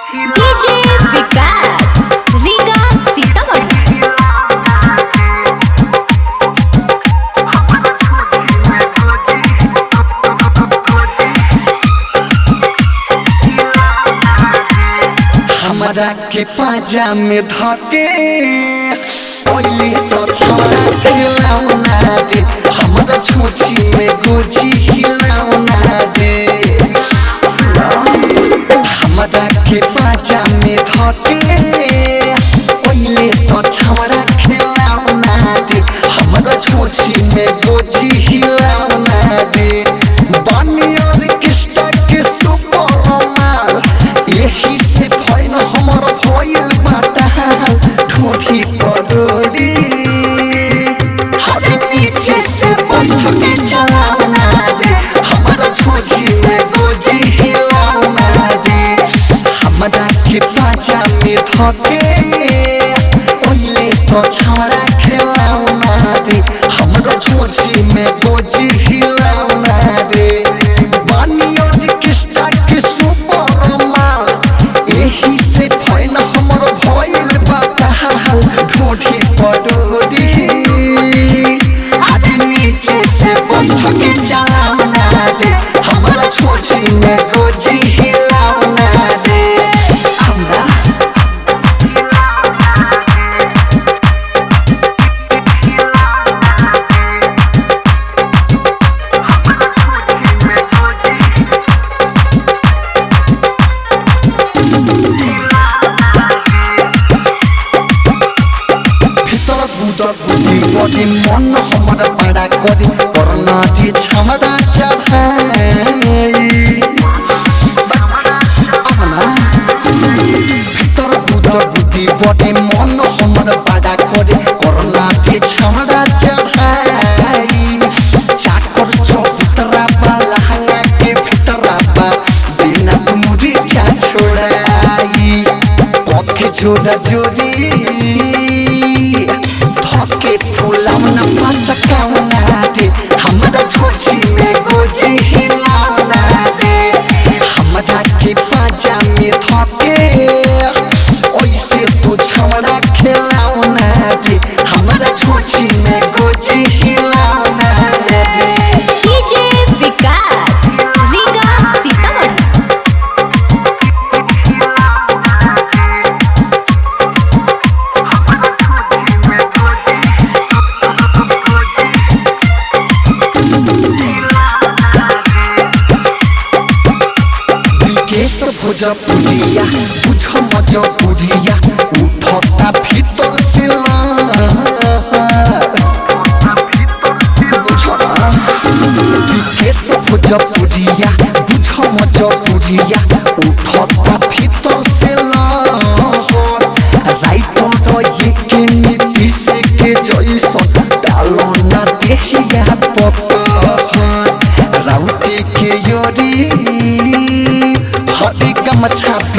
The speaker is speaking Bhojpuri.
डीजे विकास रीगा सीतामढ़ी हमरा के पाजा में धके पहले तो छोड़ा खिलौना दे हमरा छोची में गोजी हिलौना दे हमरा के पाजा में धके पहले तो छोड़ा खिलौना दे हमरा छोची में गोजी हिलौना दे बनी ऑर्केस्ट्रा के सुपर माल यही से भइल हमर भइल बाटा ठोठी परोड़ी हाथी नीचे से बैठ के चलावना दे हमारा छोची में गोजी हिलावना दे हमरा के पाचा में धके ओइले तो छाड़ा खेलावना दे हमरा छोची में गोजी हिलावना दे बानी ऑर्केस्ट्रा के सुपर माल एही से भइल हमर भइल बाटा ढोढी पडोरी आज नीचे से बैठ के चलावना दे हमरा छोची में गोजी हिलावना दे हमरा ভিতর গুদর গুদি বদি মন হমার পাড়া করি করোনা দিয়ে ছামড়া চাভাই আমনা ভিতর গুদর গুদি বদি মন হমার পাড়া করি করোনা দিয়ে ছামড়া চাভাই চাকর চৌতরা বা লাহাঙ্গা के ভিতরা বা দিনা তুমুরি চা ছোড়াই পক্ষে জোড়া জোড়ি धके फुलाउन पचकाउना दे हमरा छोची में गोजी हिलाउना दे हमरा के पाजा में धके ओइसे तू छौड़ा खेलाउना दे हमरा छोची में गोजी हिलाउना दे डीजे विकास रीगा सीतामढ़ी বিকেশ ভোজপুরিয়া বুঝ মজপুরিয়া উঠতা ভিতর সে বিকেশ ভোজপুরিয়া বুঝ মজপুরিয়া উঠতা ভিতর সে রাইটর একে নীতিশে কে জয়সন ডালো না দেখিয়া পপহন राउटे के योरी हरी गमछा